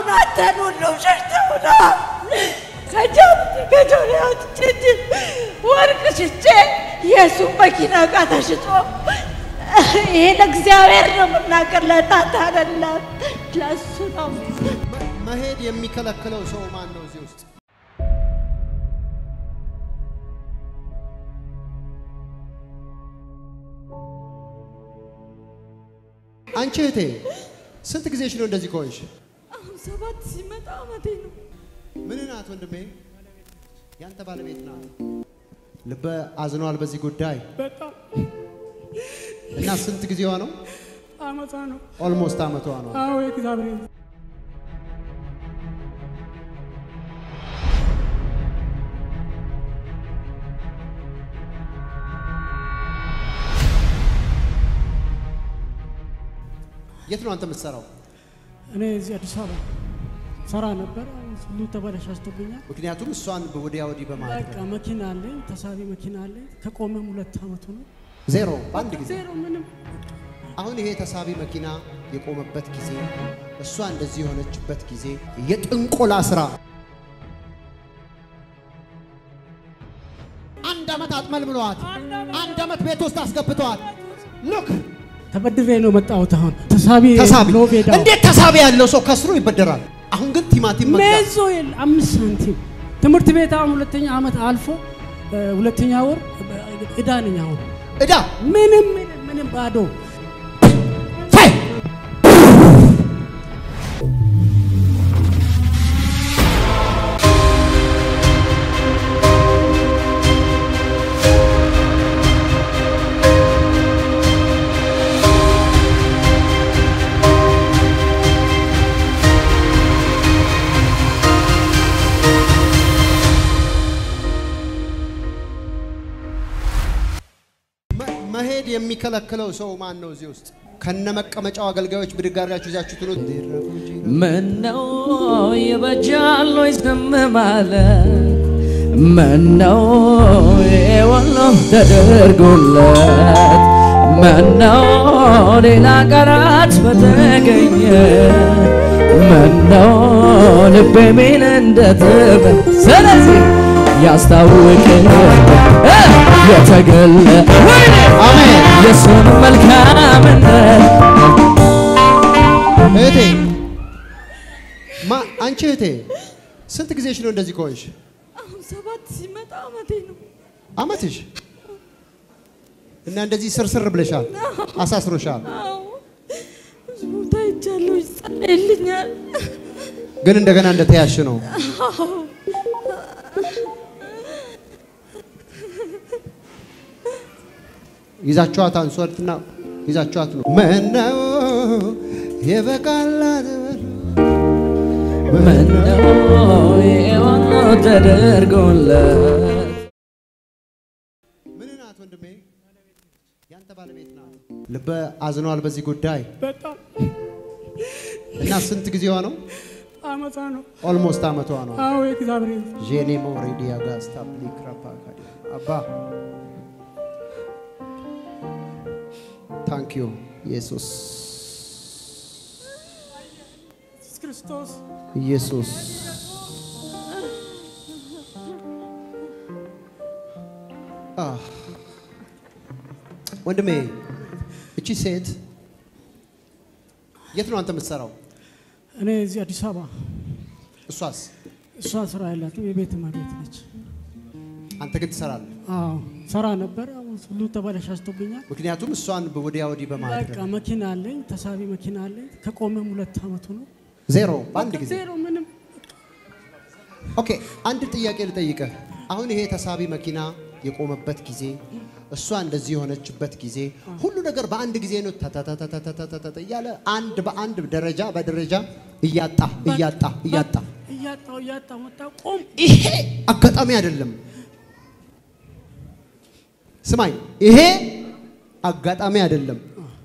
አሁን አንተን ሁሉም ሸሽተውናል። ከጃም ከጆሮ አውጥቼ ወርቅ ሽጬ የእሱን መኪና ዕቃ ተሽጦ ይሄ ለእግዚአብሔር ነው የምናገር፣ ለእናንተ አይደለም፣ ለእሱ ነው። መሄድ የሚከለክለው ሰው ማን ነው እዚህ ውስጥ? አንቺ እህቴ ስንት ጊዜሽ ነው እንደዚህ ከሆንሽ? አሁን ሰባት ሲመጣ አመቴ ነው። ምን ናት ወንድሜ? ያንተ ባለቤት ናት። ልበ አዝኗል በዚህ ጉዳይ በጣም እና ስንት ጊዜዋ ነው? አመፃ ነው። ኦልሞስት አመቷ ነው። አዎ የእግዚአብሔር የት ነው አንተ የምትሰራው? እኔ እዚህ አዲስ አበባ ሰራ ነበር። አሁን ሁሉ ተበላሽቶብኛል። ምክንያቱም እሷን ወዲያ ወዲህ በማድረግ በቃ መኪና አለኝ፣ ተሳቢ መኪና አለኝ። ከቆመም ሁለት አመቱ ነው። ዜሮ በአንድ ጊዜ ዜሮ ምንም አሁን ይሄ ተሳቢ መኪና የቆመበት ጊዜ እሷ እንደዚህ የሆነችበት ጊዜ የጥንቆላ ስራ አንድ አመት አጥመልምለዋት አንድ አመት ቤት ውስጥ አስገብተዋት ሉክ ተበድሬ ነው መጣሁት። አሁን ተሳቢ ተሳቢ ሎቤ ዳው እንዴት ተሳቢ ያለው ሰው ከስሮ ይበደራል? አሁን ግን ቲማቲም መግዛት ሜዞ የለ አምስት ሳንቲም ትምህርት ቤት አሁን ሁለተኛ አመት አልፎ እ፣ ሁለተኛ ወር እ፣ እዳ ነኝ አሁን እዳ ምንም ምንም ምንም ባዶ ፋይ መ- መሄድ የሚከለክለው ሰው ማን ነው እዚህ ውስጥ? ከነ መቀመጫው አገልጋዮች ብድግ አድርጋችሁ ይዛችሁ ትሉት ምነው ይበጃል ወይ ዝም ማለት? ምነው የወሎ ተደርጎለት? ምነው ሌላ ቀራት በተገኘ? ምነው ልቤ ሚል እንደትበ ስለዚህ ያስታውቅ የተገለ አሜን። የሱን መልካምነት እህቴ ማ አንቺ እህቴ ስንት ጊዜሽ ነው እንደዚህ ከሆንሽ? አሁን ሰባት ሲመጣ አመቴ ነው። አመትሽ እና እንደዚህ ስርስር ብለሻል፣ አሳስሮሻል። አዎ ብዙ ቦታ ሄጃለሁ፣ ይጸለይልኛል። ግን እንደገና እንደተያሽ ነው። ይዛችኋት አንሷትና ይዛችኋት ነው። ምነው የበቃላት ምነው የሆነ ተደርጎለት ምን ናት ወንድሜ? ያንተ ባለቤት ናት። ልበ አዝኗል በዚህ ጉዳይ በጣም እና ስንት ጊዜዋ ነው? አመፃ ነው። ኦልሞስት አመቷ ነው። አዎ የእግዚአብሔር ጄኔ ሞሬዲያ ጋስታ ፕሊክራፓ አባ ታንክ ዩ ኢየሱስ ኢየሱስ ክርስቶስ ኢየሱስ አህ። ወንድሜ እቺ ሴት የት ነው አንተ የምትሰራው? እኔ እዚህ አዲስ አበባ እሷስ? እሷ ስራ ያላትም የቤት እመቤት ነች። አንተ ግን ትሰራለህ። አዎ ሰራ ነበር። አሁን ሁሉ ተበላሽቶብኛል። ምክንያቱም እሷን ወዲያ ወዲህ በማድረግ በቃ መኪና አለኝ፣ ተሳቢ መኪና አለኝ። ከቆመም ሁለት አመቱ ነው። ዜሮ በአንድ ጊዜ ዜሮ ምንም ኦኬ አንድ ጥያቄ ልጠይቅህ። አሁን ይሄ ተሳቢ መኪና የቆመበት ጊዜ እሷ እንደዚህ የሆነችበት ጊዜ ሁሉ ነገር በአንድ ጊዜ ነው ተተተተተተተተ እያለ አንድ በአንድ ደረጃ በደረጃ እያጣ እያጣ እያጣ እያጣው እያጣው መጣ ቆም ይሄ አጋጣሚ አይደለም። ስማኝ፣ ይሄ አጋጣሚ አይደለም።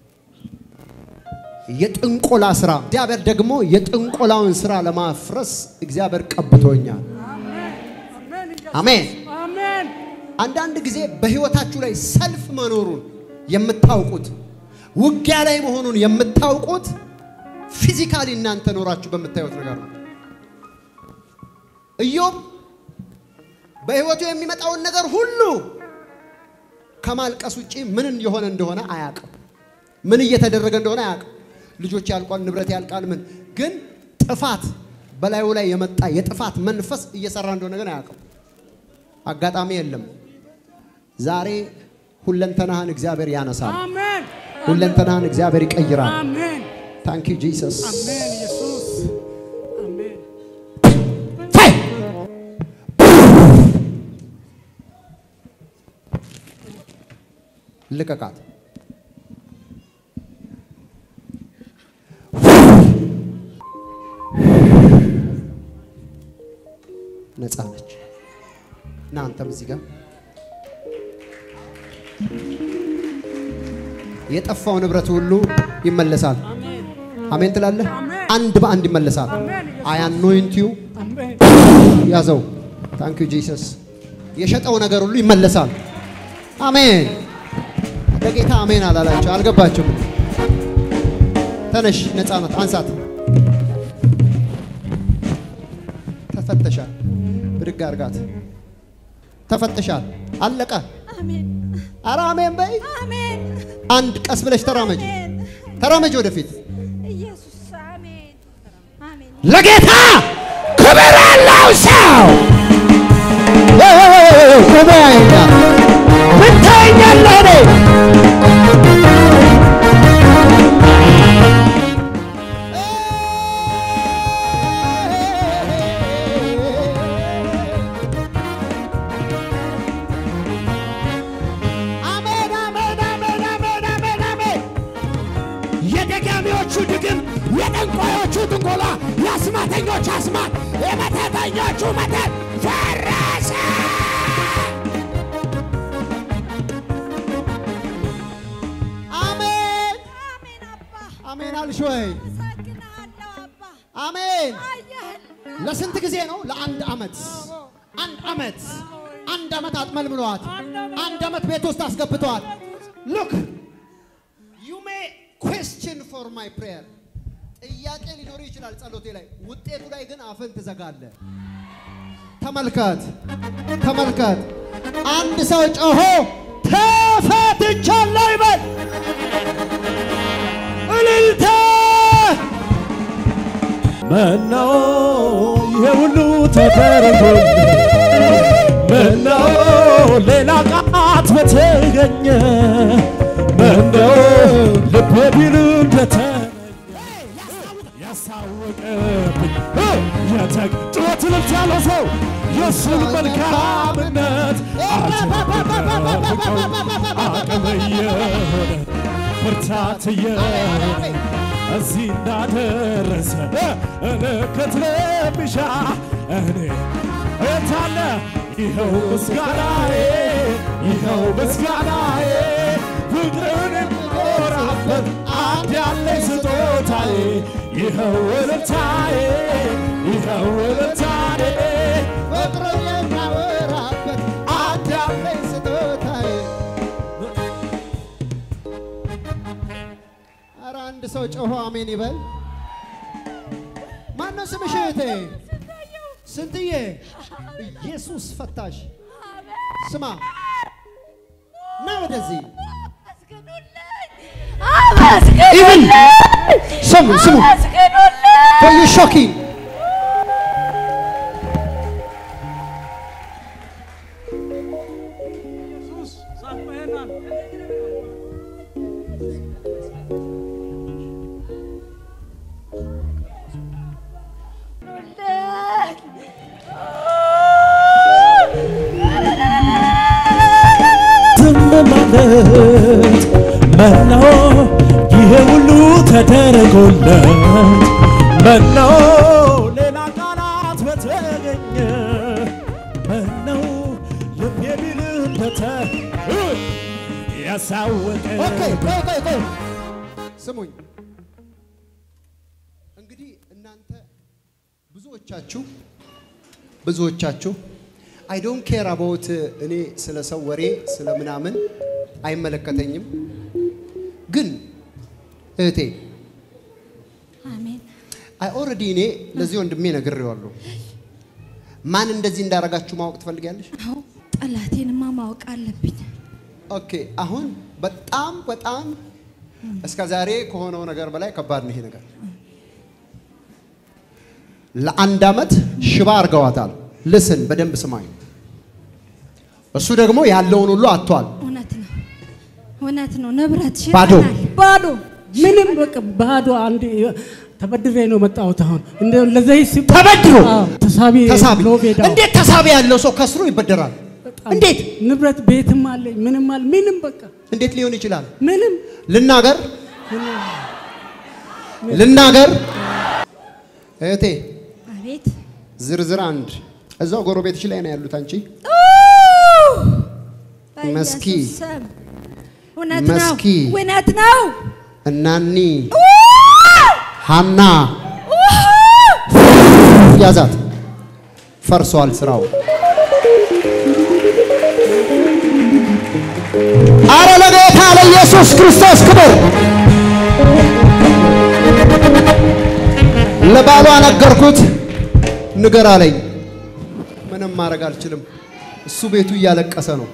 የጥንቆላ ስራ እግዚአብሔር ደግሞ የጥንቆላውን ስራ ለማፍረስ እግዚአብሔር ቀብቶኛል። አሜን። አሜን አንዳንድ ጊዜ በህይወታችሁ ላይ ሰልፍ መኖሩን የምታውቁት ውጊያ ላይ መሆኑን የምታውቁት ፊዚካሊ እናንተ ኖራችሁ በምታዩት ነገር ነው። ኢዮብ በህይወቱ የሚመጣውን ነገር ሁሉ ከማልቀስ ውጪ ምን የሆነ እንደሆነ አያውቅም። ምን እየተደረገ እንደሆነ አያውቅም። ልጆች ያልቋል፣ ንብረት ያልቃል። ምን ግን ጥፋት በላዩ ላይ የመጣ የጥፋት መንፈስ እየሰራ እንደሆነ ግን አያውቅም። አጋጣሚ የለም። ዛሬ ሁለንተናህን እግዚአብሔር ያነሳል። አሜን ሁለንተናህን እግዚአብሔር ይቀይራል። አሜን ታንክ ዩ ጂሰስ። አሜን ኢየሱስ አሜን ልቀቃት። ነፃ ነች። እና አንተም እዚህ ጋር የጠፋው ንብረት ሁሉ ይመለሳል። አሜን ትላለህ። አንድ በአንድ ይመለሳል። አይ አኖይንት ዩ አሜን ያዘው። ታንክ ዩ ጂሰስ። የሸጠው ነገር ሁሉ ይመለሳል። አሜን። ለጌታ አሜን አላላቸው አልገባቸውም። ተነሽ፣ ነፃነት አንሳት። ተፈተሻል። ብድግ አርጋት። ተፈተሻል። አለቀ። አሜን ኧረ አሜን በይ። አሜን አንድ ቀስ ብለሽ ተራመጅ፣ ተራመጅ ወደፊት። ኢየሱስ አሜን አሜን ለጌታ ክብር ያለው ሰው ቆመ ያይኛ ምን ታየኛለህ? እኔ አሜን አሜን አሜን አሜን አሜን አሜን የደጋሚዎቹ ድግም፣ የጠንቋዮቹ ጥንቆላ፣ የአስማተኞች አስማት፣ የመተተኞቹ መተት ፈረሰ። አሜን አሜን አባ አሜን አልሽ ወይ? አመሰግንሃለሁ አባ አሜን አየህልኝ ለስንት ጊዜ ነው? ለአንድ አመት አንድ አመት አንድ አመት አጥመልምለዋት አንድ አመት ቤት ውስጥ አስገብተዋል። ሉክ ዩ ሜ ኩዌስችን ፎር ማይ ፕሬየር ጥያቄ ሊኖር ይችላል ጸሎቴ ላይ፣ ውጤቱ ላይ ግን አፍን ትዘጋለህ። ተመልከት ተመልከት። አንድ ሰው ጮሆ ተፈትቻለሁ ይበል። እልልታ ምነው ይሄ ሁሉ ተደርጎልኝ፣ ምነው ሌላ ቃት በተገኘ፣ ምነው ልቤ ቢል እንደተመኘ ያስታወቀብኝ የተግ ጩኸት እልልታ ያለው ሰው የእሱን መልካምነት አልተደበቀው አቅም እየሆነ ብርታት እየሆነ እዚህ እንዳደረሰ እልክት ለሚሻ እኔ እታለ ይኸው ምስጋናዬ ይኸው ምስጋናዬ ፍቅርን የምኖራበት አንድ ያለኝ ስጦታዬ ይኸው እልልታዬ ይኸው እልልታዬ ፍቅርን የማወራበት አንድ ያለኝ ስጦታዬ። ኧረ አንድ ሰው ጮሆ አሜን ይበል። ማነው ስምሽ እህቴ? ስንትዬ? ኢየሱስ ፈታሽ። ስማ ና ወደዚህ። ኢቭን ስሙ ስሙ for you shocking ኢየሱስ ሳቅበህናል ዝም ማለት መናው ይሄ ሁሉ ተደረጎለት መናው ሌላ ቃላት በተገኘ መናው ልብ የሚልበተ ያሳወቀ ኦኬ ቆይ ቆይ ቆይ ስሙኝ እንግዲህ እናንተ ብዙዎቻችሁ ብዙዎቻችሁ አይ ዶንት ኬር አባውት እኔ ስለ ሰው ወሬ ስለ ምናምን አይመለከተኝም ግን እህቴ አይ ኦልሬዲ እኔ ለዚህ ወንድሜ ነግሬዋለሁ። ማን እንደዚህ እንዳረጋችሁ ማወቅ ትፈልጊያለሽ? አዎ ጠላቴንማ ማወቅ አለብኝ። ኦኬ አሁን በጣም በጣም እስከ ዛሬ ከሆነው ነገር በላይ ከባድ ነው ይሄ ነገር። ለአንድ ዓመት ሽባ አድርገዋታል። ልስን በደንብ ስማኝ። እሱ ደግሞ ያለውን ሁሉ አጥቷል። እውነት ነው፣ እውነት ነው። ንብረት ባዶ። ሽጠናል። ባዶ ምንም በቃ ባዶ አንድ ተበድሬ ነው መጣሁት። አሁን እንደ ለዘይት ሲባል ተበድሮ አዎ፣ ተሳቢ ተሳቢ ሎቤዳ እንዴት ተሳቢ ያለው ሰው ከስሮ ይበደራል? እንዴት ንብረት ቤትም አለኝ ምንም አለ ምንም በቃ እንዴት ሊሆን ይችላል? ምንም ልናገር ልናገር እህቴ አቤት ዝርዝር አንድ እዛው ጎረቤትሽ ላይ ነው ያሉት። አንቺ መስኪ። በኢየሱስ ስም። እውነት ነው፣ መስኪ። እውነት ነው። እናኒ ሀና ያዛት። ፈርሷል ስራው። አረ ለጌታ ለኢየሱስ ክርስቶስ ክብር። ለባሏ ነገርኩት። ንገር አለኝ። ምንም ማድረግ አልችልም። እሱ ቤቱ እያለቀሰ ነው።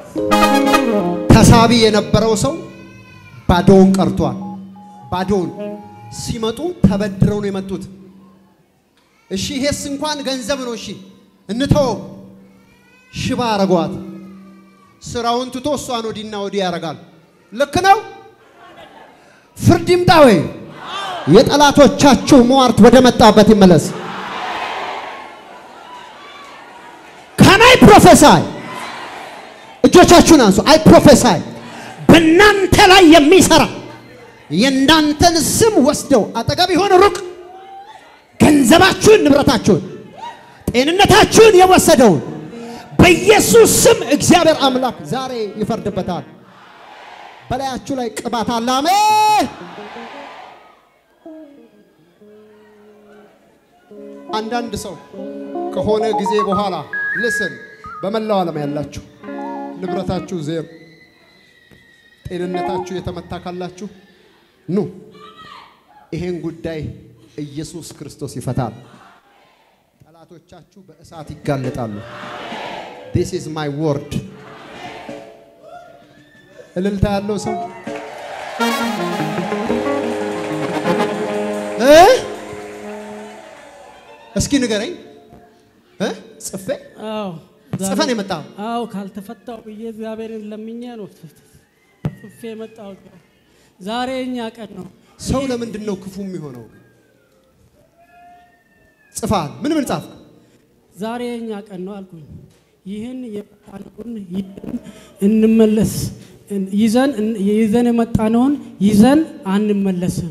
ተሳቢ የነበረው ሰው ባዶውን ቀርቷል። ባዶውን ሲመጡ ተበድረው ነው የመጡት። እሺ ይሄስ እንኳን ገንዘብ ነው። እሺ እንተወው። ሽባ አረጓት። ስራውን ትቶ እሷን ወዲና ወዲህ ያደርጋል። ልክ ነው። ፍርድ ይምጣ ወይ? የጠላቶቻችሁ ሟርት ወደ መጣበት ይመለስ። ከናይ ፕሮፌሳይ እጆቻችሁን አንሱ። አይ ፕሮፌሳይ በእናንተ ላይ የሚሰራ የእናንተን ስም ወስደው አጠገብ የሆነ ሩቅ ገንዘባችሁን፣ ንብረታችሁን፣ ጤንነታችሁን የወሰደውን በኢየሱስ ስም እግዚአብሔር አምላክ ዛሬ ይፈርድበታል። በላያችሁ ላይ ቅባት አለ። አሜን። አንዳንድ ሰው ከሆነ ጊዜ በኋላ ልስን በመላው ዓለም ያላችሁ ንብረታችሁ ዜሮ፣ ጤንነታችሁ የተመታ ካላችሁ ኑ ይሄን ጉዳይ ኢየሱስ ክርስቶስ ይፈታል። ጠላቶቻችሁ በእሳት ይጋለጣሉ። ዲስ ኢዝ ማይ ወርድ። እልልታ ያለው ሰው እ እስኪ ንገረኝ እ ጽፌ አዎ ጽፈን የመጣው አዎ ካልተፈታው ብዬ እግዚአብሔርን ለምኜ ነው ጽፌ የመጣሁት። ዛሬ እኛ ቀን ነው። ሰው ለምንድን ነው ክፉ የሚሆነው? ጽፋል። ምን ምን ጻፍክ? ዛሬ እኛ ቀን ነው አልኩኝ። ይህን የመጣነውን ይዘን እንመለስ ይዘን ይዘን የመጣነውን ይዘን አንመለስም።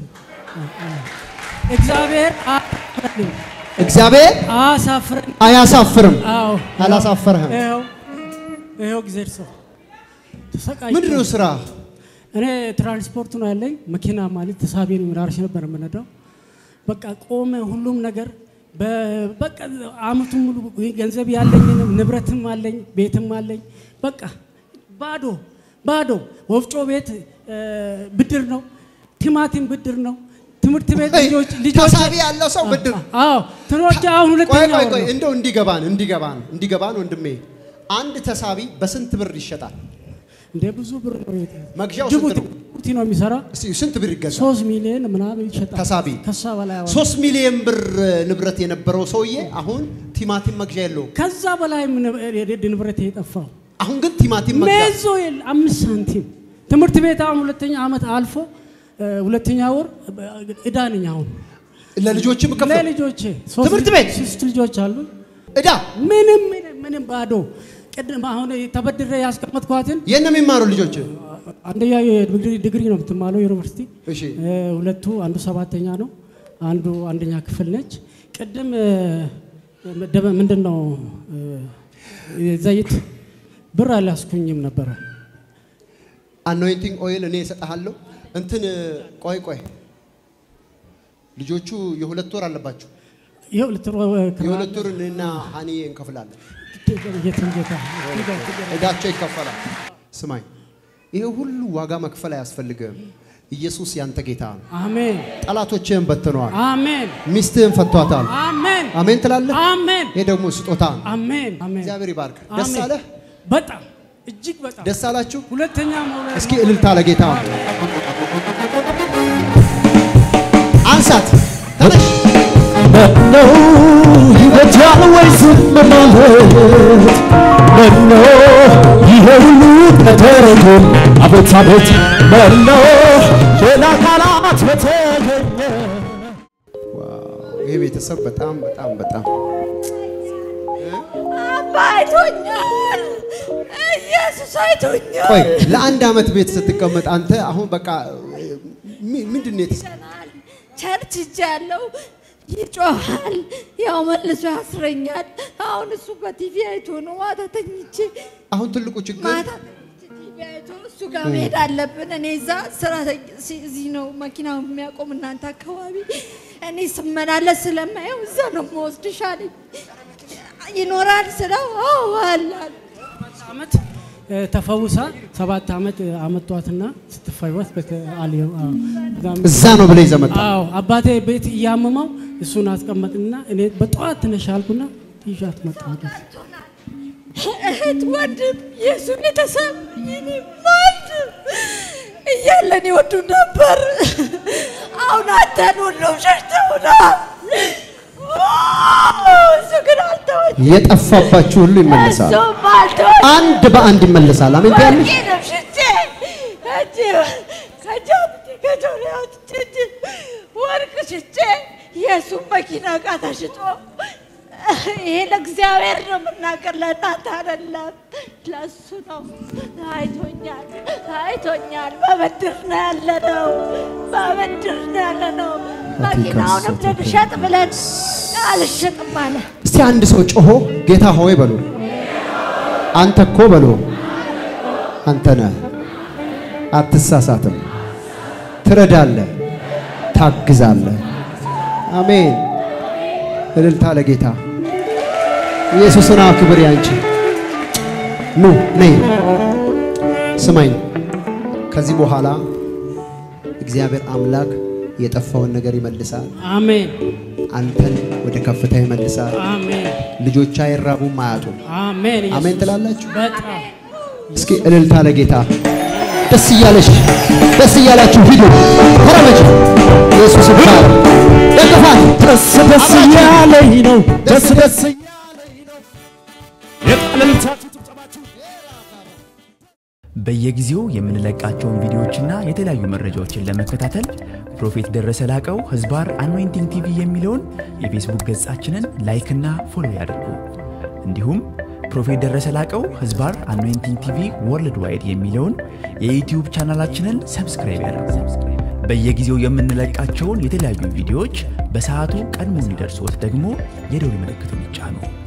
እግዚአብሔር አያሳፍረንም፣ እግዚአብሔር አያሳፍረን። አያሳፍርም። አዎ አላሳፈረህም። ይኸው ይኸው እግዚአብሔር ሰው ተሰቃይ ምንድን ነው ስራ? እኔ ትራንስፖርት ነው ያለኝ። መኪና ማለት ተሳቢ ነው ራርሽ ነበር የምነዳው። በቃ ቆመ ሁሉም ነገር። በ- በቃ አመቱን ሙሉ ገንዘብ ያለኝንም ንብረትም አለኝ ቤትም አለኝ። በቃ ባዶ ባዶ። ወፍጮ ቤት እ፣ ብድር ነው፣ ቲማቲም ብድር ነው፣ ትምህርት ቤት ልጆች ልጆች ተሳቢ ያለው ሰው ብድር አዎ ትኖች አሁን ቆይ ሁለተኛ ቆይ ወር ቆይ ነው። እንደው እንዲገባን እንዲገባን እንዲገባን ወንድሜ አንድ ተሳቢ በስንት ብር ይሸጣል? እንደ ብዙ ብር ነው የት- መግዣው ስንት ጅቡቲ ነው? ጅቡቲ ነው የሚሰራ እስቲ ስንት ብር ይገዛል? ሶስት ሚሊዮን ምናምን ይሸጣል። ተሳቢ ከሳ በላይ ያወጣል። ሶስት ሚሊዮን ብር ንብረት የነበረው ሰውዬ አሁን ቲማቲም መግዣ የለውም። ከዛ በላይ ንብረት የጠፋው አሁን ግን ቲማቲም መግዣ ሜዞ የለ አምስት ሳንቲም ትምህርት ቤት አሁን ሁለተኛ ዓመት አልፎ እ፣ ሁለተኛ ወር እዳ ነኝ አሁን ለልጆችም ከፍ ለልጆቼ ሶስት ትምህርት ልጅ- ቤት? ሶስት ልጆች አሉ። እዳ ምንም ምንም ምንም ባዶ ቅድም አሁን ተበድሬ ያስቀመጥኳትን የት ነው የሚማሩ ልጆች? አንደኛ የዲግሪ ዲግሪ ነው የምትማለው ዩኒቨርሲቲ እሺ እ፣ ሁለቱ አንዱ ሰባተኛ ነው፣ አንዱ አንደኛ ክፍል ነች። ቅድም እ፣ ደበ ምንድን ነው እ፣ ዘይት ብር አላስኩኝም ነበረ። አኖይንቲንግ ኦይል እኔ እሰጥሃለሁ። እንትን ቆይ ቆይ ልጆቹ የሁለት ወር አለባቸው። ይኸው ልትሮ የሁለት ወር እኔና ሀኒዬ እንከፍላለን። የትም ጌታ እዳቸው ይከፈላል። ስማኝ፣ ይሄ ሁሉ ዋጋ መክፈል አያስፈልግም። ኢየሱስ ያንተ ጌታ ነው። አሜን ጠላቶችህን በትነዋል። አሜን ሚስትህን ፈቷታል። አሜን አሜን ትላለህ። አሜን ይሄ ደግሞ ስጦታ ነው። አሜን አሜን እግዚአብሔር ይባርክ። ደስ አሜን። አለህ? በጣም እጅግ በጣም ደስ አላችሁ? ሁለተኛ መውለድ እስኪ እልልታ ለጌታ አንሳት። ተነሽ። ምነው ይበጃል ወይ ዝም ማለት? ምነው ይሄ ሁሉ ተደረጎል? አቤት አቤት ምነው ሌላ ቃላት በተገኘ ይሄ ቤተሰብ በጣም በጣም በጣም አባ አይቶኛል። ኢየሱስ አይቶኛል። ቆይ ለአንድ አመት ቤት ስትቀመጥ አንተ አሁን በቃ ሚ- ምንድን ነው የተሰ- ይሰናል። ቸርች ሄጃለሁ። ይጮሃል፣ ያው መልሶ ያስረኛል። አሁን እሱ በቲቪ አይቶ ነው ማታ ተኝቼ አሁን ትልቁ ችግር ማታ ተኝቼ ቲቪ አይቶ እሱ ጋር መሄድ አለብን። እኔ እዛ ስራ ተኝ- ሲ- እዚህ ነው መኪናው የሚያቆም እናንተ አካባቢ። እኔ ስመላለስ ስለማየው እዛ ነው የምወስድሽ አለኝ። ይኖራል ስለው አዎ አላል ዓመት እ፣ ተፈውሳ ሰባት ዓመት አመጧትና ስትፈወስ በተ- አልየው- አዎ። በጣም እዛ ነው ብለህ ይዘህ መጣህ። አዎ አባቴ ቤት እያመመው እሱን አስቀመጥና እኔ በጠዋት ትነሽ አልኩና ይዣት መጣሁ። እህት ወንድም የእሱ ቤተሰብ የኔ ወንድም እያለን ይወዱ ነበር። አሁን አንተን ሁሉም ሸሽተውናል። እሱ ግን አልተወኝ። የጠፋባችሁ ሁሉ ይመለሳል። እሱም አልተወኝ። አንድ በአንድ ይመለሳል። አሜን ትያለሽ? ወርቄንም ሽጬ እጅ ከጃብቴ ከጆሮ አውጥቼ እጅ ወርቅ ሽጬ የእሱም መኪና ዕቃ ተሽጦ ይሄ ለእግዚአብሔር ነው የምናገር፣ ለእናንተ አይደለም፣ ለእሱ ነው። አይቶኛል፣ አይቶኛል። በብድር ነው ያለነው፣ በብድር ነው ያለነው። መኪናውንም ልንሸጥ ብለን አልሸጥም አለ። እስቲ አንድ ሰው ጮሆ ጌታ ሆይ በሉ። አንተ እኮ በሉ። አንተ ነህ፣ አትሳሳትም፣ ትረዳለህ፣ ታግዛለህ። አሜን። እልልታ ለጌታ ኢየሱስን አክብር። ያንቺ ኑ ነይ፣ ስማኝ። ከዚህ በኋላ እግዚአብሔር አምላክ የጠፋውን ነገር ይመልሳል። አሜን አንተን ወደ ከፍታ ይመልሳል። አሜን ልጆች አይራቡም አያጡም። አሜን ኢየሱስ። አሜን ትላላችሁ። በጣም እስኪ እልልታ ለጌታ ደስ እያለሽ ደስ እያላችሁ ሂዱ፣ ተረመጅ። ኢየሱስ ይባል። ደግፋት። ደስ ደስ እያለኝ ነው ደስ ደስ እያለኝ ነው የቃልልታችሁ ጭብጨባችሁ በየጊዜው የምንለቃቸውን ቪዲዮዎችና የተለያዩ መረጃዎችን ለመከታተል ፕሮፌት ደረሰ ላቀው ህዝባር አኖይንቲንግ ቲቪ የሚለውን የፌስቡክ ገጻችንን ላይክና ፎሎ ያድርጉ። እንዲሁም ፕሮፌት ደረሰ ላቀው ህዝባር አኖይንቲንግ ቲቪ ወርልድ ዋይድ የሚለውን የዩትዩብ ቻናላችንን ሰብስክራይብ ያድርጉ። በየጊዜው የምንለቃቸውን የተለያዩ ቪዲዮዎች በሰዓቱ ቀድሞ እንዲደርሶት ደግሞ የደውል ምልክቱን ይጫኑ።